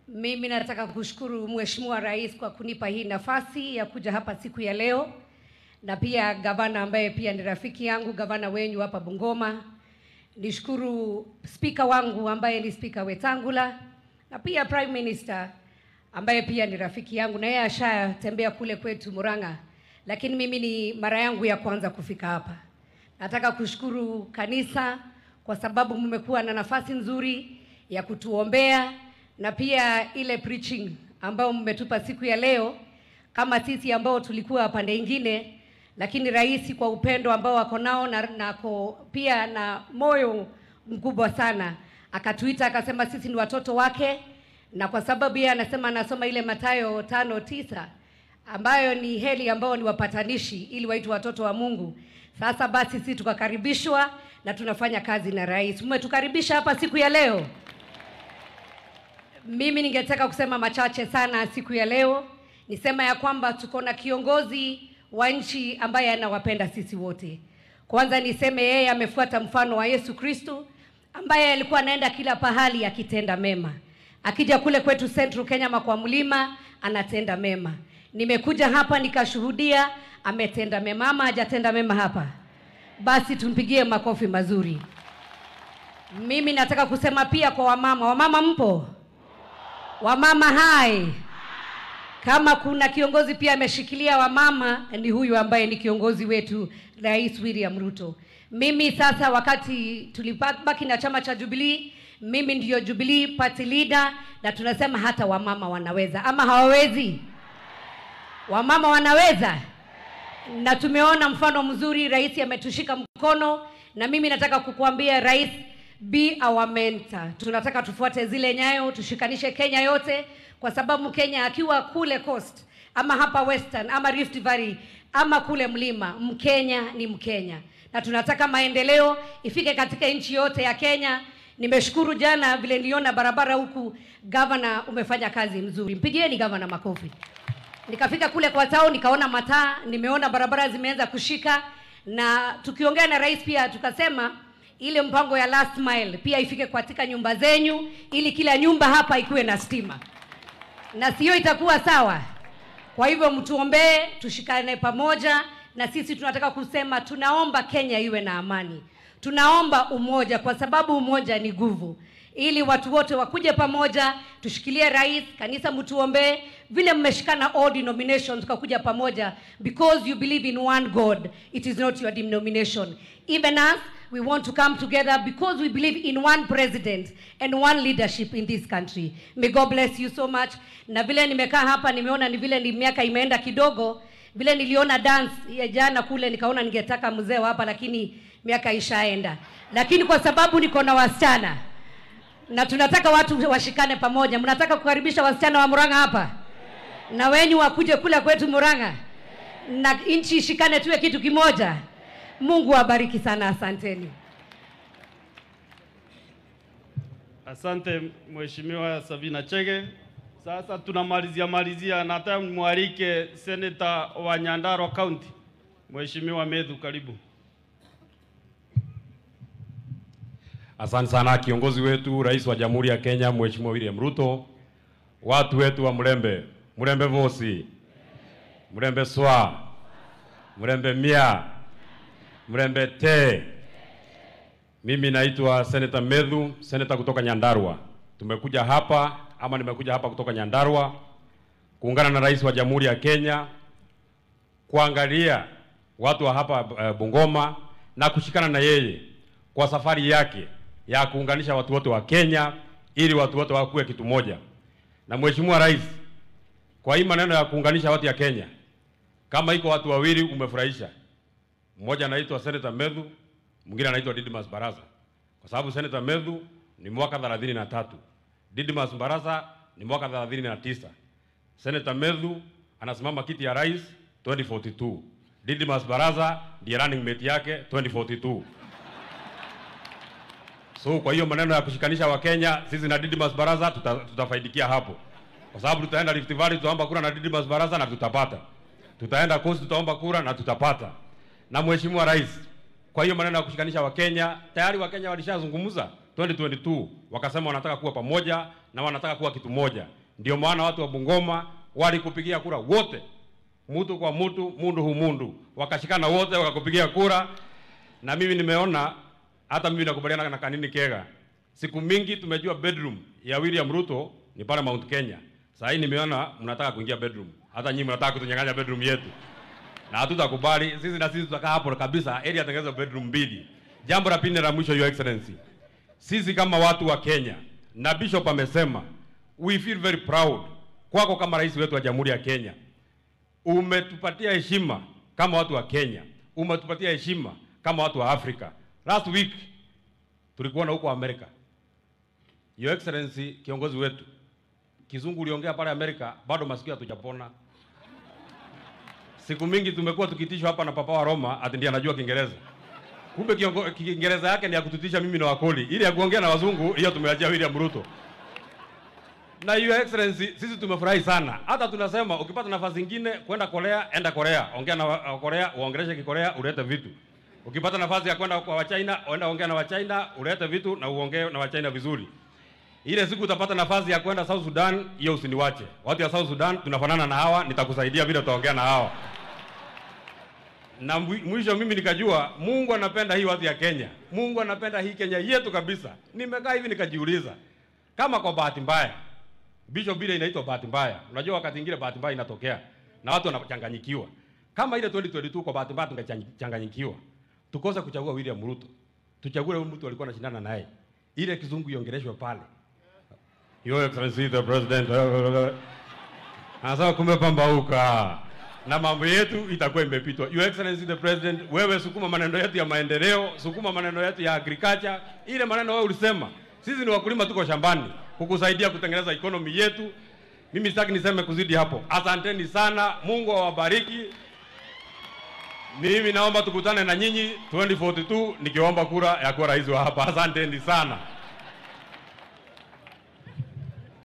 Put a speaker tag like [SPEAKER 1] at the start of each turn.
[SPEAKER 1] Mimi nataka kushukuru Mheshimiwa Rais kwa kunipa hii nafasi ya kuja hapa siku ya leo, na pia gavana ambaye pia ni rafiki yangu, gavana wenyu hapa Bungoma. Nishukuru spika wangu ambaye ni spika Wetangula, na pia Prime Minister ambaye pia ni rafiki yangu, na yeye ashatembea kule kwetu Murang'a, lakini mimi ni mara yangu ya kwanza kufika hapa. Nataka kushukuru kanisa kwa sababu mmekuwa na nafasi nzuri ya kutuombea na pia ile preaching ambayo mmetupa siku ya leo, kama sisi ambao tulikuwa pande ingine, lakini rais kwa upendo ambao wako nao na, na ko, pia na moyo mkubwa sana akatuita akasema sisi ni watoto wake, na kwa sababu yeye anasema anasoma ile Mathayo tano tisa ambayo ni heli ambao ni wapatanishi ili waitwe watoto wa Mungu. Sasa basi sisi tukakaribishwa na tunafanya kazi na rais. Mmetukaribisha hapa siku ya leo. Mimi ningetaka kusema machache sana siku ya leo. Nisema ya kwamba tuko na kiongozi wa nchi ambaye anawapenda sisi wote. Kwanza niseme yeye amefuata mfano wa Yesu Kristo ambaye alikuwa anaenda kila pahali akitenda mema. Akija kule kwetu Central Kenya makwa mlima anatenda mema. Nimekuja hapa nikashuhudia ametenda mema ama hajatenda mema hapa? Basi tumpigie makofi mazuri. Mimi nataka kusema pia kwa wamama. Wamama mpo? Wamama hai. Kama kuna kiongozi pia ameshikilia wamama ni huyu ambaye ni kiongozi wetu Rais William Ruto. Mimi sasa wakati tulibaki na chama cha Jubilee, mimi ndiyo Jubilee party leader na tunasema hata wamama wanaweza ama hawawezi? Wamama wanaweza na tumeona mfano mzuri, rais ametushika mkono, na mimi nataka kukuambia rais, be our mentor. Tunataka tufuate zile nyayo, tushikanishe Kenya yote, kwa sababu Kenya akiwa kule coast ama hapa western ama Rift Valley ama kule mlima, Mkenya ni Mkenya, na tunataka maendeleo ifike katika nchi yote ya Kenya. Nimeshukuru jana vile niliona barabara huku, gavana, umefanya kazi mzuri, mpigieni gavana makofi. Nikafika kule kwa town nikaona mataa, nimeona barabara zimeanza kushika, na tukiongea na rais pia tukasema ile mpango ya last mile pia ifike katika nyumba zenyu, ili kila nyumba hapa ikuwe na stima, na sio itakuwa sawa. Kwa hivyo mtuombee, tushikane pamoja, na sisi tunataka kusema tunaomba Kenya iwe na amani, tunaomba umoja, kwa sababu umoja ni nguvu ili watu wote wakuje pamoja, tushikilie rais, kanisa mtuombee, vile mmeshikana all denominations tukakuja pamoja, because you believe in one God, it is not your denomination. Even us, we want to come together because we believe in one president and one leadership in this country. May God bless you so much. Na vile nimekaa hapa nimeona ni vile ni miaka imeenda kidogo, vile niliona dance ya jana kule, nikaona ningetaka mzee hapa, lakini miaka ishaenda, lakini kwa sababu niko na wasichana na tunataka watu washikane pamoja. Mnataka kukaribisha wasichana wa Murang'a hapa na wenyu wakuje kule kwetu Murang'a na nchi ishikane, tuwe kitu kimoja. Mungu awabariki sana, asanteni.
[SPEAKER 2] Asante Mheshimiwa Sabina Chege. Sasa tunamalizia malizia, nataka mwalike Seneta wa Nyandarua County Mheshimiwa Medhu, karibu.
[SPEAKER 3] Asante sana kiongozi wetu, rais wa Jamhuri ya Kenya Mheshimiwa William Ruto, watu wetu wa Mlembe, Mlembe Vosi, Mlembe Swa, Mlembe Mia, Mlembe Te. Mimi naitwa Senator Medhu, seneta kutoka Nyandarua. Tumekuja hapa ama nimekuja hapa kutoka Nyandarua kuungana na rais wa Jamhuri ya Kenya kuangalia watu wa hapa uh, Bungoma na kushikana na yeye kwa safari yake ya kuunganisha watu wote wa Kenya ili watu wote wakuwe kitu moja. Na Mheshimiwa Rais, kwa hii maneno ya kuunganisha watu ya Kenya, kama iko watu wawili umefurahisha. Mmoja anaitwa Senator Medhu, mwingine anaitwa Didmas Barasa. Kwa sababu Senator Medhu ni mwaka 33. Didmas Barasa ni mwaka 39. Senator Medhu anasimama kiti ya rais 2042. Didmas Barasa ndiye running mate yake 2042. So kwa hiyo maneno ya kushikanisha Wakenya, sisi na Didmas Barasa tuta, tutafaidikia hapo, kwa sababu tutaenda Rift Valley tutaomba kura na Didmas Barasa na tutapata, tutaenda Coast tutaomba kura na tutapata, na Mheshimiwa Rais. Kwa hiyo maneno ya kushikanisha Wakenya, tayari Wakenya walishazungumza 2022 wakasema wanataka kuwa pamoja na wanataka kuwa kitu moja. Ndio maana watu wa Bungoma walikupigia kura wote, mtu kwa mtu, mundu hu mundu, wakashikana wote wakakupigia kura, na mimi nimeona hata mimi nakubaliana na Kanini Kega. Siku mingi tumejua bedroom ya William Ruto ni pale Mount Kenya. Sasa hii nimeona mnataka kuingia bedroom, hata nyinyi mnataka kutunyang'anya bedroom yetu, na hatutakubali sisi, na sisi tutakaa hapo kabisa, ili atengeneze bedroom mbili. Jambo la pili la mwisho, Your Excellency, sisi kama watu wa Kenya na Bishop amesema we feel very proud kwako kama rais wetu wa Jamhuri ya Kenya. Umetupatia heshima kama watu wa Kenya, umetupatia heshima kama watu wa Afrika. Last week tulikuwa na huko Amerika. Your Excellency, kiongozi wetu, kizungu uliongea pale Amerika, bado masikio hatujapona. Siku mingi tumekuwa tukitishwa hapa na papa wa Roma ati ndiye anajua Kiingereza. Kumbe kiongo- Kiingereza yake ni ya kututisha mimi na Wakoli, ili ya kuongea na wazungu hiyo tumeachia William Ruto. Na Your Excellency, sisi tumefurahi sana. Hata tunasema ukipata nafasi nyingine kwenda Korea, enda Korea, ongea na wa- wa Korea, uongeleshe Kikorea, ulete vitu. Ukipata nafasi ya kwenda kwa Wachina, enda ongea na Wachina, ulete vitu na uongee na Wachina vizuri. Ile siku utapata nafasi ya kwenda South Sudan, hiyo usiniwache. Watu ya South Sudan tunafanana na hawa, nitakusaidia vile utaongea na hawa. Na mwi- mwisho mimi nikajua Mungu anapenda hii watu ya Kenya. Mungu anapenda hii Kenya yetu kabisa. Nimekaa hivi nikajiuliza kama kwa bahati mbaya Bishop ile inaitwa bahati mbaya. Unajua wakati mwingine bahati mbaya inatokea na watu wanachanganyikiwa. Kama ile 2022 kwa bahati mbaya tungechanganyikiwa. Tukose kuchagua William Ruto. Tuchague yule mtu alikuwa anashindana naye. Ile kizungu iongeleshwe pale. Your Excellency the President. Anasema kumepambauka na mambo yetu itakuwa imepitwa. Your Excellency the President, wewe sukuma maneno yetu ya maendeleo, sukuma maneno yetu ya agriculture. Ile maneno wewe ulisema, sisi ni wakulima, tuko shambani kukusaidia kutengeneza economy yetu. Mimi sitaki niseme kuzidi hapo. Asanteni sana, Mungu awabariki. Mimi naomba tukutane na nyinyi 2042 nikiomba kura ya kuwa rais wa hapa. Asanteni sana.